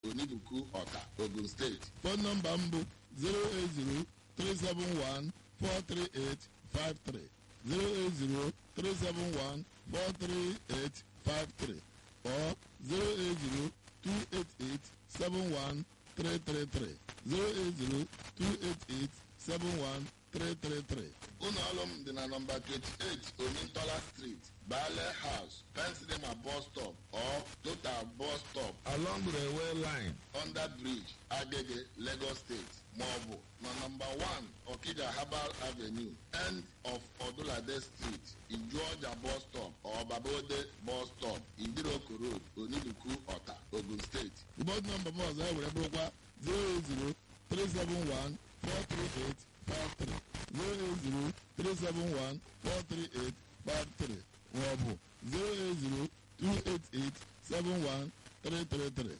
onibuku ọta ogun steeti fon nọmba m bụ 08037143853 08037143853 or 08028871333 08028871333 ụlọ ọrụ m dị na nọmba 28 omintola street bale house pensilema bus stop or total bus stop along railway line under bridge agege lagos state maọbụ na nọmba 1 okija herbal avenue end of odulade street ijuọja bus stop or babode bus stop idiroko road onibuku ọta ogun steeti ụbọchị nọmba m ọzọ e were bụrụkwa 08037143853 08037143853 maọbụ 08028871333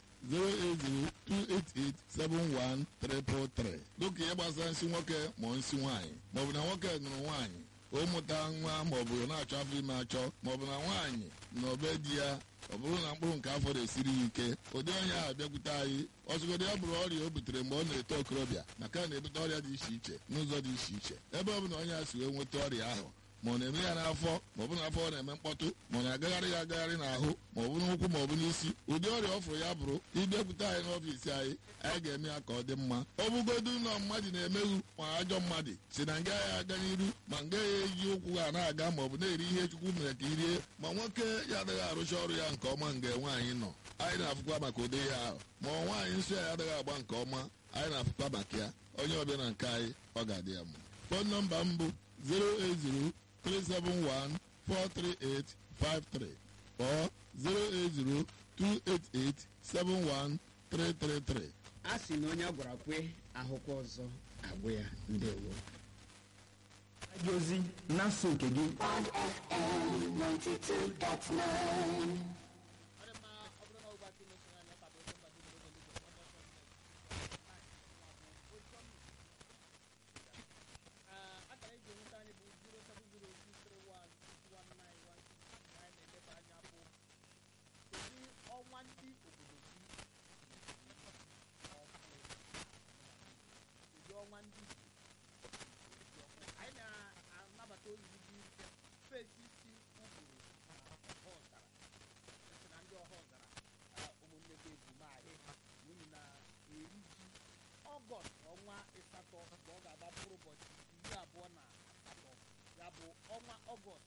08028871333 dịka ihe gbasara nsị nwoke ma ọ nsị nwaanyị maọbụ na nwoke nụrụ nwaanyị ụmụta nwa maọbụ na-achọ afọ ime achọ maọbụ na nwaanyị na obe di ya ọ bụrụ na mkpụrụ nke afọ na-esiri ya ike ụdị onye ahụ bịakwute anyị ọzụgodo ya bụrụ ọrịa o butere mgbe ọ na-eto okorobịa maka na na-ebute ọrịa dị iche iche n'ụzọ dị iche iche ebe ọ bụ na onye a si wee nweta ọrịa ahụ ma ọ na-eme ya n'afọ ma ọ bụ n'afọ ọ na-eme mkpọtụ ma ọ na-agagharị ya agagharị n'ahụ ma ọ bụ n'ụkwụ ma ọ bụ n'isi ụdị ọrịa ọ fụrụ ya bụrụ ịbịakwute anyị n'ọfiisi anyị anyị ga-eme ya ka ọ dị mma ọ bụgodu na mmadụ na-emeghu ma ajọ mmadụ si na nga ya aga n'iru ma nga ya eji ụkwụ ha na-aga ma ọ bụ na-eri ihe chukwu mere ka irie ma nwoke ya adịghị arụcha ọrụ ya nke ọma nga nwaanyị nọ anyị na-afụkwa maka ụdị ya ahụ ma ọ nwaanyị nsọ ya adịghị agba nke ọma anyị na-afụkwa maka ya onye ọbịa na nke anyị ọ ga-adị ya mma fon nọmba m bụ 080 371-43853 or 08028871333. a sị na onye a gwara kwe ahụkwa ọzọ agwụ ya ndewo gị ozi na-asụ nke gị ọnwa ndị obodo gị ụdị ọnwa ndị anyị na-anabata oriri dị fesi isi ụgburu ọha ọzara esi na ndị ọha ọzara ụmụnne gị ebumahị unu na-eri ji ọgọst ọnwa ịsatọ mgbe ọ ga-agba mkpụrụ ụbọchị iri abụọ na asatọ ya bụ ọnwa ọgọst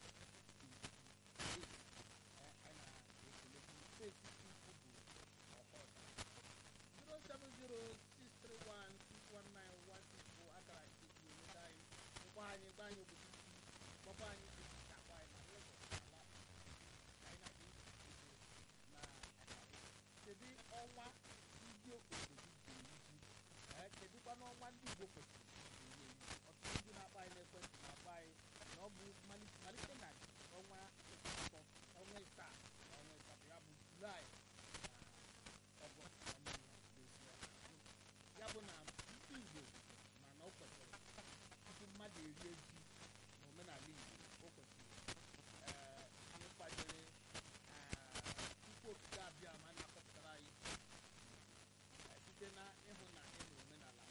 zero seven zero six three one six one nine one six four akara nke ji enweta anyị ngwa anyị gba anyị obodo isi gbakwa anyị ezi ka akwa anyị na Lagos ala ka anyị na-adị izo na akara kedu ọnwa ndị obodo gị ga-eyi ji ee kedụkwa n'ọnwa ndị Igbo kwesịrị ga-eyi ọtụtụ ndị na-akpọ anyị n'ekwentị na-akpọ anyị na ọ bụ malite na ọnwa asatọ ọnwa ịsaa na ọnwa ịsatọ ya bụ julaị ọgọst na mmiri n'ezie ya bụ na ndị igbo mana o kwesịrị tupu mmadụ erie ji na omenala igbo o kwesịrị ee ịkwanyere tupu okike abịa ma na-akọpụtara anyị eh, site na ịhụ na ị na omenala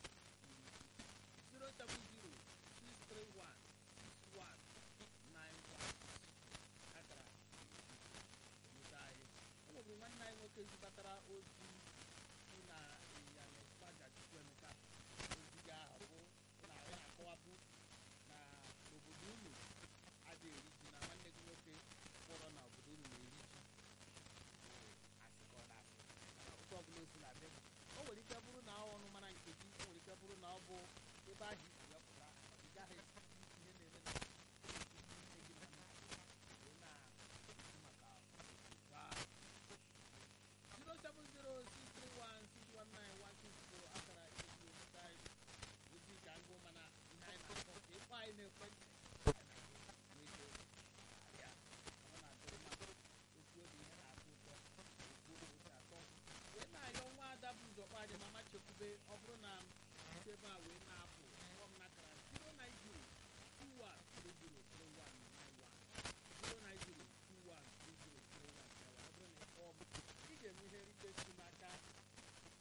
070 akara enweta anyị o nwebụrụ nwanne anyị nwoke zibatara ozi si na ịnyịnya na-ekpaja chukwu emeka ozi ga ahụ bụ na anyị na-akọwapụ na obodo unu adịghị eri ji na nwanne gị nwoke kpọrọ na obodo unu na-eri ji bụ asị ka ọ na-asị mana ụtọ ọbụla o si na-adị o nwere ike bụrụ na ọ ọnụ mara nke gị o nwere ike bụrụ na ọ bụ ebe ahụ